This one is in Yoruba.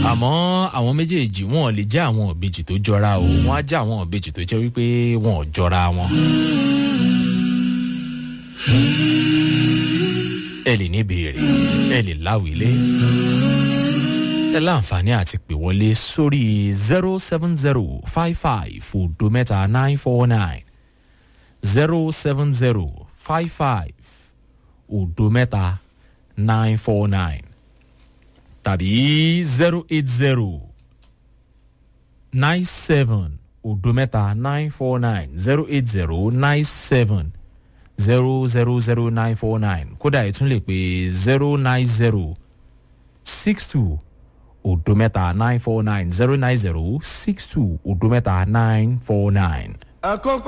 àmọ́ àwọn méjèèjì wọn lè jẹ́ àwọn ìbejì tó jọra o wọ́n á jẹ́ àwọn ìbejì tó jẹ́ wípé wọn ò jọra wọn. ẹ lè ní ìbéèrè ẹ lè láwìlé ẹ láǹfààní àti pè wọlé sórí zero seven zero five five òdo mẹ́ta nine four nine zero seven zero five five òdo mẹ́ta nine four nine tàbí zero eight zero nine seven òdo mẹ́ta nine four nine zero eight zero nine seven zero zero zero nine four nine kódà ẹ tún lè pè zero nine zero six two òdo mẹ́ta nine four nine zero nine zero six two òdo mẹ́ta nine four nine. àkókò